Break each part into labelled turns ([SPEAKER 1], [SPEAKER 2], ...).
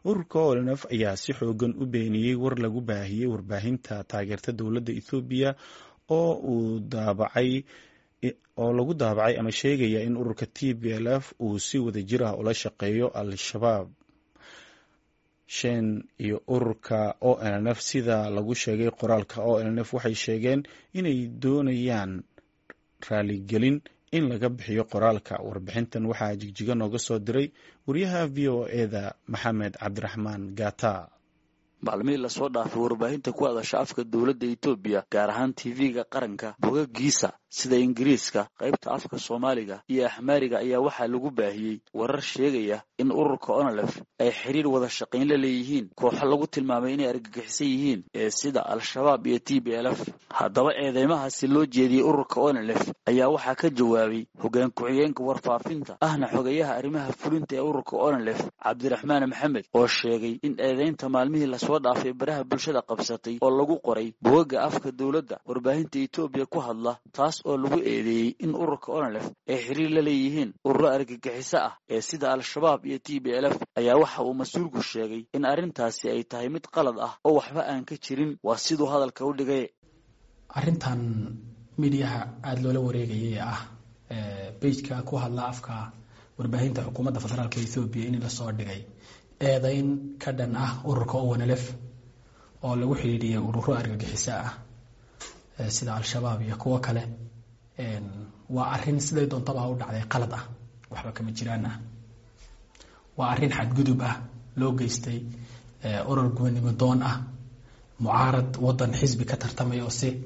[SPEAKER 1] ururka olnf ayaa si xoogan u beeniyey war lagu baahiyey warbaahinta taageerta dowladda ethoobiya oo uu daabacay oo lagu daabacay ama sheegaya in ururka t b l f uu si wada jir ah ula shaqeeyo al-shabaab shen iyo ururka o n f sida lagu sheegay qoraalka o n f waxay sheegeen inay doonayaan raaligelin in laga bixiyo qoraalka warbixintan waxaa jigjiga nooga soo diray wariyaha v o eda maxamed cabdiraxmaan gata
[SPEAKER 2] maalmihii lasoo dhaafay warbaahinta ku hadasha afka dowladda etoobiya gaar ahaan tv-ga qaranka bogagiisa sida ingiriiska qaybta afka soomaaliga iyo axmaariga ayaa waxaa lagu baahiyey warar sheegaya in ururka onolef ay xiriir wada shaqayn la leeyihiin kooxo lagu tilmaamay inay argagixisan yihiin ee sida al-shabaab iyo t b l f haddaba eedeymahaasi loo jeediyey ururka onolef ayaa waxaa ka jawaabay hoggaan ku-xigeenka warfaafinta ahna xogeyaha arrimaha fulinta ee ururka onolef cabdiraxmaan maxamed oo sheegay in eedeynta maalmihii lasoo dhaafay baraha bulshada qabsatay oo lagu qoray bogaga afka dowladda warbaahinta etoobiya ku hadla taas oo lagu eedeeyey in ururka onolef ay xiriir la leeyihiin ururo argagixiso ah ee sida al-shabaab iyo t b l f ayaa waxa uu mas-uulku sheegay in arrintaasi ay tahay mid qalad ah oo waxba aan ka jirin waa siduu hadalka u dhigay
[SPEAKER 3] arrintan midiyaha aada loola wareegayay ee ah beijka ku hadla afka warbaahinta xukuumadda federaalka ethoobiya in lasoo dhigay eedeyn ka dhan ah ururka onlf oo lagu xidhiidhiyay ururo argagixiso ah sida al-shabaab iyo kuwo kale waa arin siday doontaba u dhacday qalad ah waxba kama jiraan ah waa arin xadgudub ah loo geystay urur gubanimo doon ah mucaarad wadan xisbi ka tartamaya oo si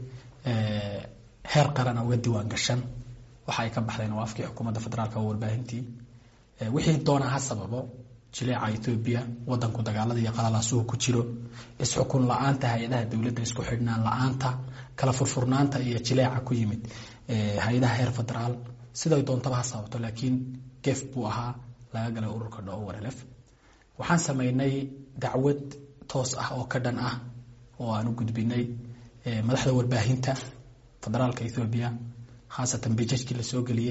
[SPEAKER 3] heer qarana uga diiwaan gashan waxa ay ka baxdeen waa afkii xukuumadda federaalk oo warbaahintii wixii doona ha sababo jileeca etoobiya wadanku dagaalada iyo qalalaasuhu ku jiro isxukun la-aanta hay-adaha dowladda isku xidhnaan la-aanta kala furfurnaanta iyo jileeca ku yimid hay-adaha heer federaal siday doontaba ha sababto laakiin gef buu ahaa laga galay ururka dho warlf waxaan sameynay dacwad toos ah oo ka dhan ah oo aan u gudbinay madaxda warbaahinta federaalka ethoobiya khaasatan bijajkii lasoo geliyey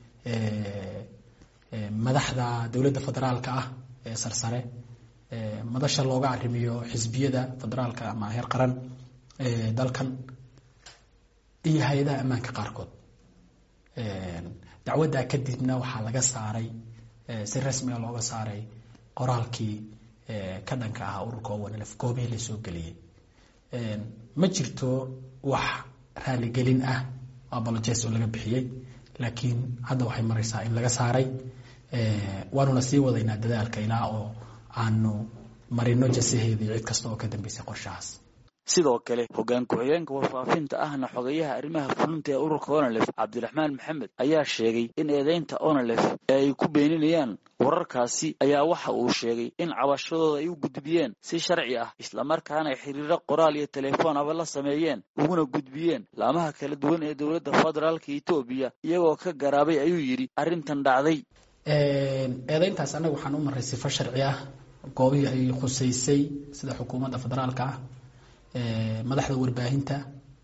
[SPEAKER 3] madaxda dowladda federaalka ah ee sarsare madasha looga arrimiyo xisbiyada federaalka ama heer qaran ee dalkan iyo hay-adaha ammaanka qaarkood dacwaddaa kadibna waxaa laga saaray si rasmiga looga saaray qoraalkii ka dhanka ahaa ururka owanlf goobihii lasoo geliyey ma jirto wax raaligelin ah abolojes oo laga bixiyey laakiin hadda waxay maraysaa in laga saaray waanuna sii wadaynaa dadaalka ilaa oo aanu marino jasaheedii cid kasta oo ka dambeysay qorshahaas
[SPEAKER 2] sidoo kale hoggaan ku-xigeenka warfaafinta ahna xogeyaha arrimaha fulinta ee ururka onolef cabdiraxmaan maxamed ayaa sheegay in eedeynta onolef ee ay ku beeninayaan wararkaasi ayaa waxa uu sheegay in cabashadooda ay u gudbiyeen si sharci ah islamarkaana ay xiriiro qoraal iyo telefoon aba la sameeyeen uguna gudbiyeen laamaha kala duwan ee dowladda federaalka etoobiya iyagoo ka garaabay ayuu yidhi arrintan dhacday
[SPEAKER 3] eedeyntaas annaga waxaan u maray sifo sharci ah goobihii ay khuseysay sida xukuumadda federaalka ah madaxda warbaahinta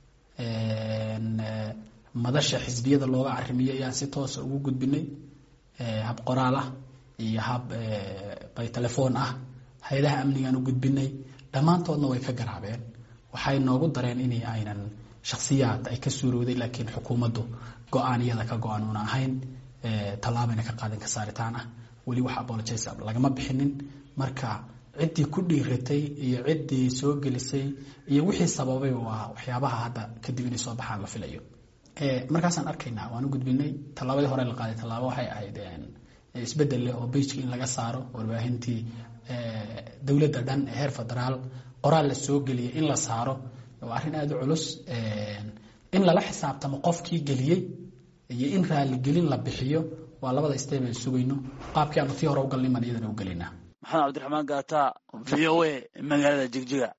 [SPEAKER 3] madasha xisbiyada looga arimiyo ayaan si toosa ugu gudbinay hab qoraal ah iyo hab by telefoon ah hay-adaha amnigaan u gudbinay dhammaantoodna way ka garaabeen waxay noogu dareen in aynan shaksiyaad ay ka suurowday laakiin xukuumaddu go-aan iyada ka go-aan una ahayn tallaabayna ka qaadin ka saaritaan ah weli wax apologes lagama bixinin marka ciddii ku dhiiratay iyo ciddii soo gelisay iyo wixii sababay waa waxyaabaha hadda kadib inay soo baxaan la filayo markaasaan arkaynaa waan u gudbinay tallaabadii hore la qaaday tallaabo waxay ahayd isbedel leh oo beijka in laga saaro warbaahintii dowladda dhan ee heer federaal qoraal la soo geliyay in la saaro waa arrin aada u culus in lala xisaabtamo qofkii geliyey iyo in raaligelin la bixiyo waa labada step aan sugayno qaabkii aanu tii hore u galnay maan iyadana u gelinaa
[SPEAKER 2] maxamed cabdiraxmaan gaata v o a magaalada jigjiga